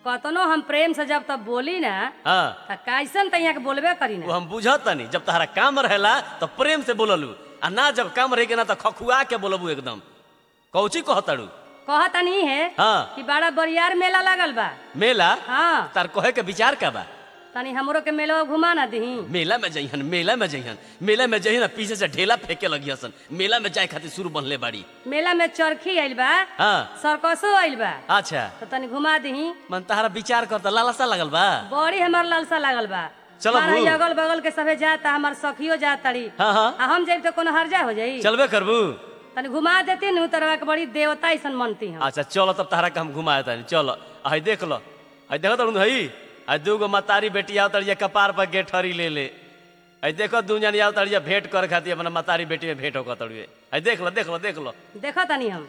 कतनो हम प्रेम से जब तब बोली ना हाँ त कैसन तैया के बोलबे करी वो ना हम बुझतनी जब तहरा काम रहेला तो प्रेम से बोललू आ ना जब काम रहे के ना तो खखुआ के बोलबू एकदम कौची कहतड़ू कहतनी है हाँ कि बड़ा बरियार मेला लगल बा मेला हाँ तार कहे के विचार का बा तनी हमरो के मेला घुमा ना दही मेला में जइहन मेला में जइहन मेला में जइहन पीछे से ढेला फेंके लगी हसन मेला में जाए खातिर शुरू बनले बाड़ी मेला में चरखी आइल बा हाँ सर्कसो आइल बा अच्छा तो तनी घुमा दही मन तहरा विचार कर त लालसा लगल बा बड़ी हमार लालसा लागल बा चलो हमारा बू। ई अगल बगल के सभे जाता हमार सखियो जात तड़ी हाँ हाँ आ हम जाइब तो कोनो हर्जा हो जाई चलबे करबू तनी घुमा देती नु तरवा के बड़ी देवता ऐसन मनती हम अच्छा चलो तब तहरा के हम घुमाए तानी चलो हई देख लो हई देखो तड़ू हई हई दूगो मतारी बेटी आओ तड़िया कपार पर गेठरी ले ले हई देखो दू जन आओ तड़िया भेंट कर खातिर अपना मतारी बेटी में भेंट होकर तड़िए हई देख लो देख लो देख लो देखो तनी हम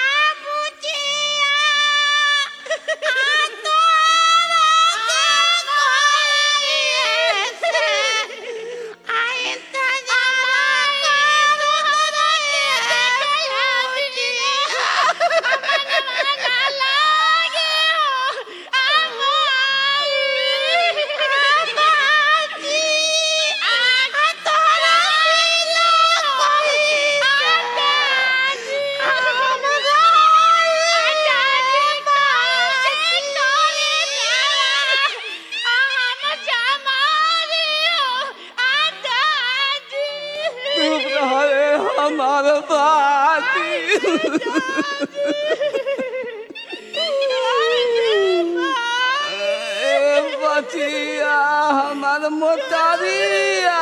हमारे बाती बचिया हमार मोटरिया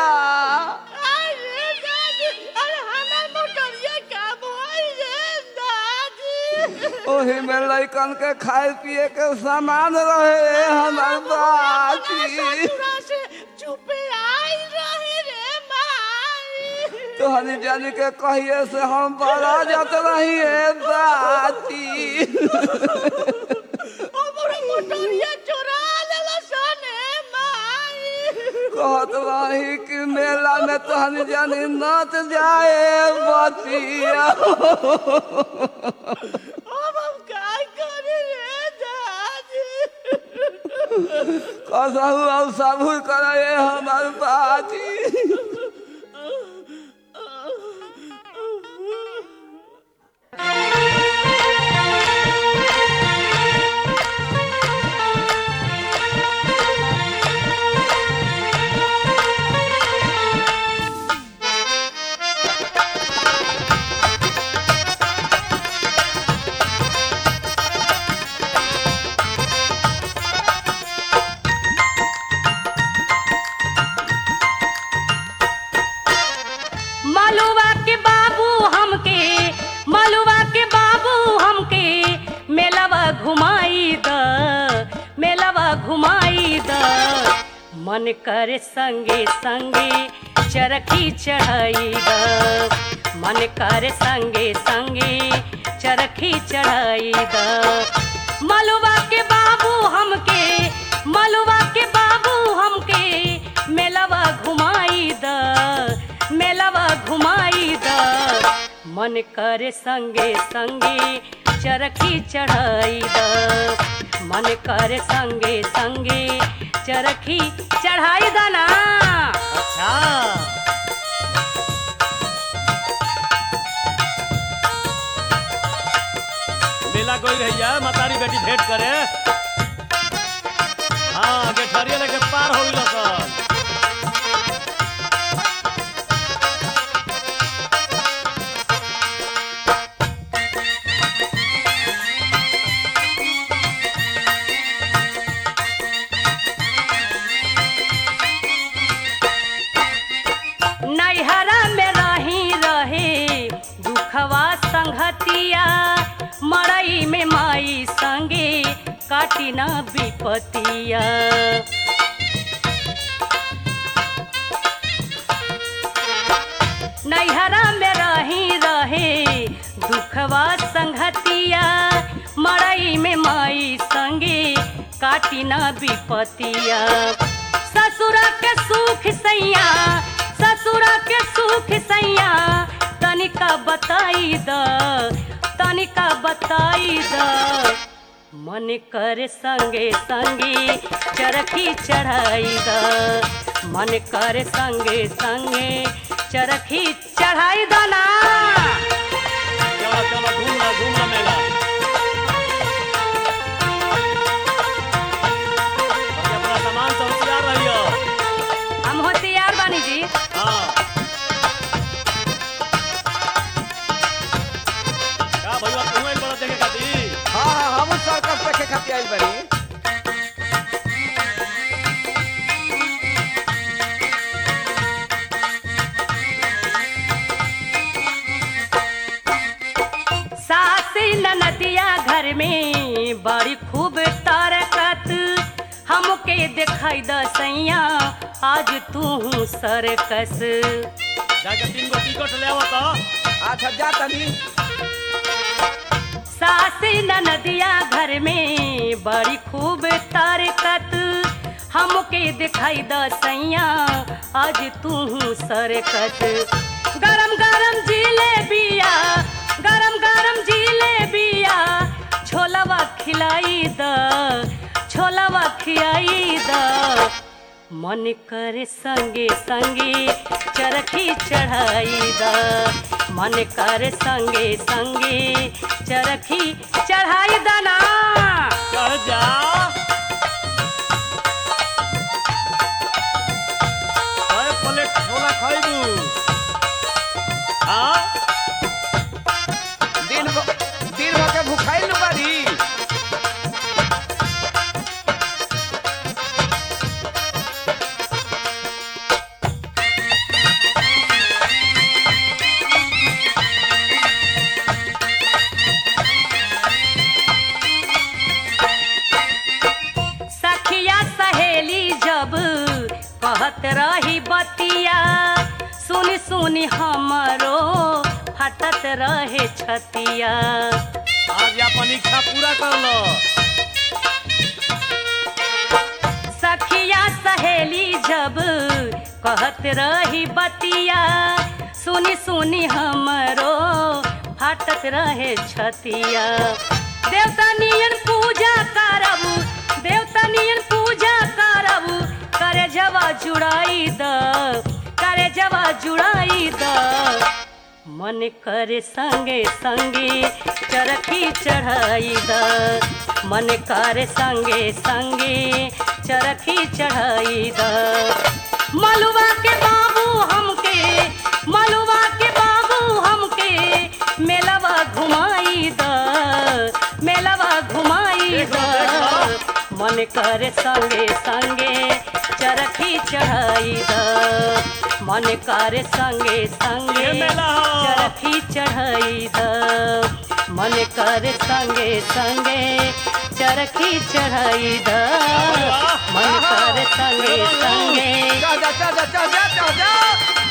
ओही में लइकन के खाए पिए के सामान रहे हमार बाती तोहनी जानी के कहिए से हम बड़ा जात रही बाती कहत रही कि मेला में तोहनी जानी नच जाए बतिया कसहु अब सबू करे हमार बाती मलुआ के बाबू हमके मलुआ के बाबू हमके मेलवा घुमाई द मेलवा घुमाई द मन करे संगे संगे चरखी चढ़ाई द मन करे संगे संगे चरखी चढ़ाई द मलुआ के बाबू हमके मलुआ के बाबू हमके मेलवा घुमाई द मेलवा घुमाई द मन करे संगे संगे चरखी चढ़ाई द मन करे संगे संगे चरखी चढ़ाई द ना अच्छा मेला कोई रहिया मतारी बेटी भेंट करे हाँ गेठरिया लेके पार हो गइल सन नैहरा में रही रहे दुखवा संगतिया मड़ई में माई संगे काटी ना विपतिया नैहरा में रही रहे दुखवा संगतिया मड़ई में माई संगे काटी ना विपतिया ससुरा के सुख सैया ससुरा के सुख सैया तनिका बताई द तनिका बताई द मन कर संगे संगे चरखी चढ़ाई द मन कर संगे संगे चरखी चढ़ाई द ना चलो चलो घूम लो घूम लो मेला और अपना सामान से होशियार रहियो हम होशियार बानी जी हाँ का भैया तू एक बड़ा देखे खातिर हाँ हाँ हम सर्कस देखे खातिर आइल बड़ी सास ननदिया घर में बड़ी खूब तारकत हमके दिखाई द सैया आज तू सरकस जाके तीन गो टिकट ले आवो तो अच्छा जा तनी सास ननदिया घर में बड़ी खूब तारकत हमके दिखाई द सैया आज तू सरकस गरम गरम जिलेबिया गरम गरम जिलेबिया छोलवा खिलाई द छोलवा खियाई द मन करे संगे संगे चरखी चढ़ाई द मन करे संगे संगे चरखी चढ़ाई द ना चढ़ जा अरे प्लेट छोला खाइबू हाँ दिन भर दिन भर के भूखाइल न बाड़ी सखिया सहेली जब कहत रही बतिया सुनी सुनी हमरो फटत रहे छतिया आज अपन इच्छा पूरा कर लो सखिया सहेली जब कहत रही बतिया सुनी सुनी हमरो फाटत रहे छतिया देवता नियन पूजा करब देवता नियन पूजा करब करे जवा जुड़ाई द करे जवा जुड़ाई द मन करे संगे संगे चरखी चढ़ाई द मन करे संगे संगे चरखी चढ़ाई द मलुआ के बाबू हमके मलुआ के बाबू हमके मेलवा घुमाई द मेलवा घुमाई द मन करे संगे संगे चरखी चढ़ाई द मन करे संगे संगे ये मेला हो। चरखी चढ़ाई द मन करे संगे संगे चरखी चढ़ाई द मन करे संगे संगे जा जा जा जा जा जा जा